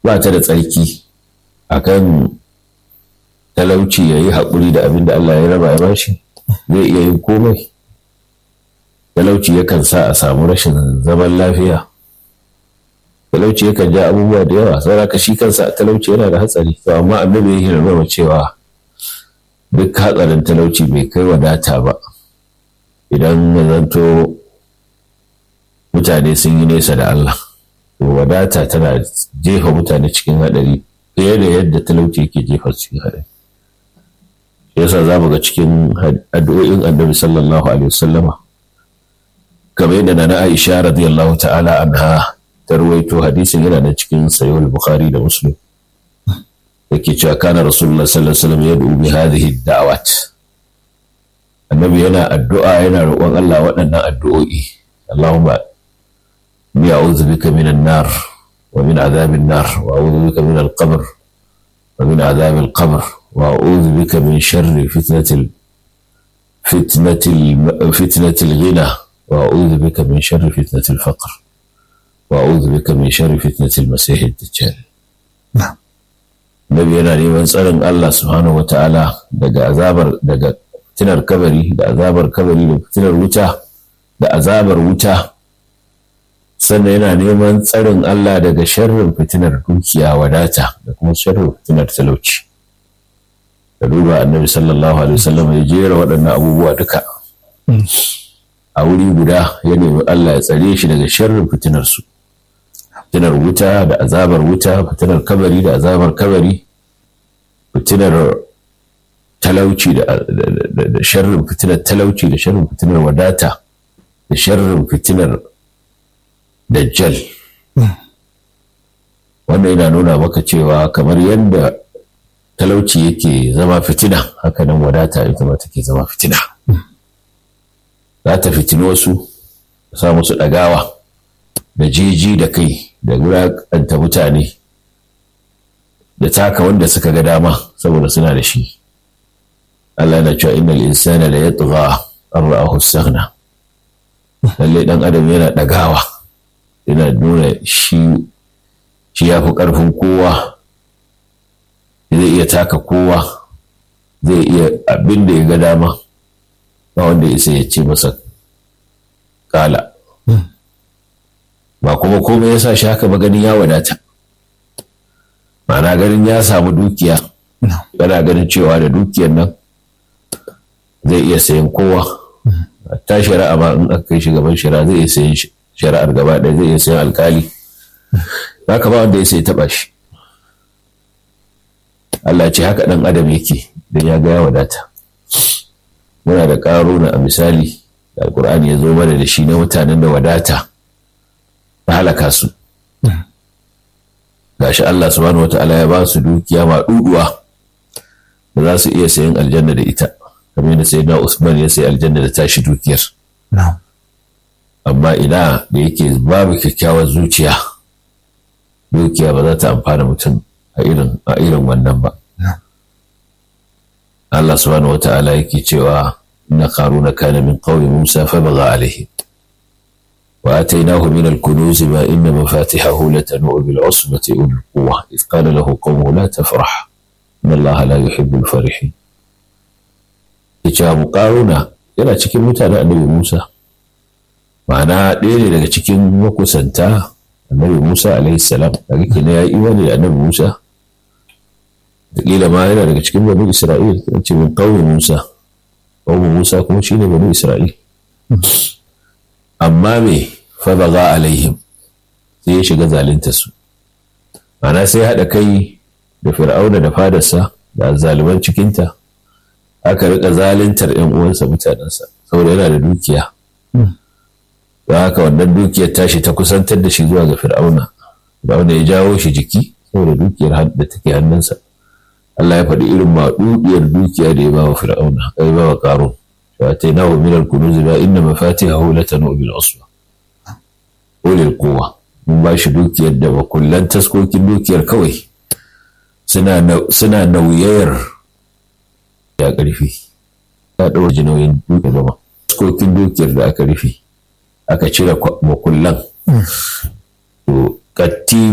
ba ta da tsarki akan talauci ya yi haƙuri da abin da Allah ya raba ya bashi zai iya yin komai talauci yakan sa a samu rashin zaman lafiya talauci yakan ja abubuwa da yawa saboda shi kansa talauci yana da hatsari to amma annabi ya hirarwa cewa duk hatsarin talauci bai kai wadata ba idan ya zanto mutane sun yi nesa da Allah to wadata tana jefa mutane cikin haɗari fiye da yadda talauci yake jefa cikin haɗari yasa za mu ga cikin addu'o'in annabi sallallahu alaihi wasallama kamar yadda na Aisha radiyallahu ta'ala anha ta ruwaito hadisin yana da cikin sayo bukhari da muslim yake cewa kana rasulullah sallallahu alaihi wasallam yad'u bi hadhihi da'awat annabi yana addu'a yana roƙon Allah waɗannan addu'o'i Allahumma ni a'udhu bika minan nar wa min adhabin nar wa a'udhu bika min al-qabr wa min adhab al-qabr wa a'udhu bika min sharri fitnatil fitnatil fitnatil ghina wa a'udhu bika min sharri fitnatil faqr وأعوذ بك من شر فتنة المسيح الدجال نعم Nabi yana neman tsarin Allah subhanahu wata'ala daga azabar daga fitinar kabari da azabar kabari da fitinar wuta da azabar wuta sannan yana neman tsarin Allah daga sharrin fitinar dukiya wadata da kuma sharrin fitinar talauci da duba annabi sallallahu alaihi wasallam ya jera waɗannan abubuwa duka a wuri guda ya nemi Allah ya tsare shi daga sharrin fitinar su fitinar wuta da azabar wuta fitinar kabari da azabar kabari fitinar talauci da sharrin fitinar talauci da sharrin fitinar wadata da sharrin fitinar dajjal wannan yana nuna maka cewa kamar yadda talauci yake zama fitina haka nan wadata ita ma take zama fitina za ta fitini wasu sa musu ɗagawa da jeji da kai da wulaƙanta mutane da taka wanda suka ga dama saboda suna da shi Allah na cewa innal insana la yatgha an ra'ahu istaghna lalle dan adam yana ɗagawa yana nuna shi shi yafi ƙarfin kowa zai iya taka kowa zai iya abin da ya ga dama ba wanda ya ya ce masa kala ba kuma komai ya sa shi haka ba ganin ya wadata ma'ana ganin ya samu dukiya yana ganin cewa da dukiyar nan zai iya sayan kowa ta shari'a ma in aka kai shi gaban shari'a zai iya sayan shari'ar gaba ɗaya zai iya sayan alkali za ka ba wanda ya sai taɓa shi Allah ce haka ɗan adam yake don ya ga ya wadata muna da ƙaruna a misali da alkur'ani ya zo mana da shi na mutanen da wadata ta halaka su gashi Allah subhanahu wa ta'ala ya ba su dukiya ma duduwa da za su iya sayan aljanna da ita kamar yadda sai na Usman ya sayi aljanna da tashi dukiyar amma ina da yake babu kyakkyawar zuciya dukiya ba za ta amfana mutum a irin a irin wannan ba Allah subhanahu wa ta'ala yake cewa inna qaruna kana min qawmi Musa fa baga alaihi wa atainahu min al-kunuz ma inna mafatihahu latanu bil usbati ul quwwa id qala lahu qawmuhu la tafrah inna Allah la yuhibbu al-farihin yace Abu Qaruna yana cikin mutanen Annabi Musa ma'ana ɗaya ne daga cikin makusanta Annabi Musa alaihi salam daga kina ya imani da Annabi Musa Kila ma yana daga cikin banu Isra'il, ce min ƙauye Musa, ƙauye Musa kuma shi ne banu Isra'il. Amma me fabaga alaihim sai ya shiga zalinta su. Ana sai haɗa kai da fir'auna da fadarsa da zaliman cikinta, aka riƙa zalintar ‘yan uwansa mutanensa, saboda yana da dukiya. Don haka wannan dukiyar tashi ta kusantar da shi zuwa ga fir'auna, fir'auna ya jawo shi jiki saboda dukiyar da take hannunsa. Allah ya faɗi irin maɗuɗiyar dukiya da ya ba wa Fir'auna, ya ba wa Ƙarun. Wa ta na wa minal kunuzi ba inna mafatihahu latanu bil usba. Ulil quwwa. Mun ba shi dukiyar da makullan taskokin dukiyar kawai suna nauyayar ya ƙarfi. Ya ɗaura nauyin dukiyar zama. Taskokin dukiyar da aka rufe, aka cire makullan. To, katti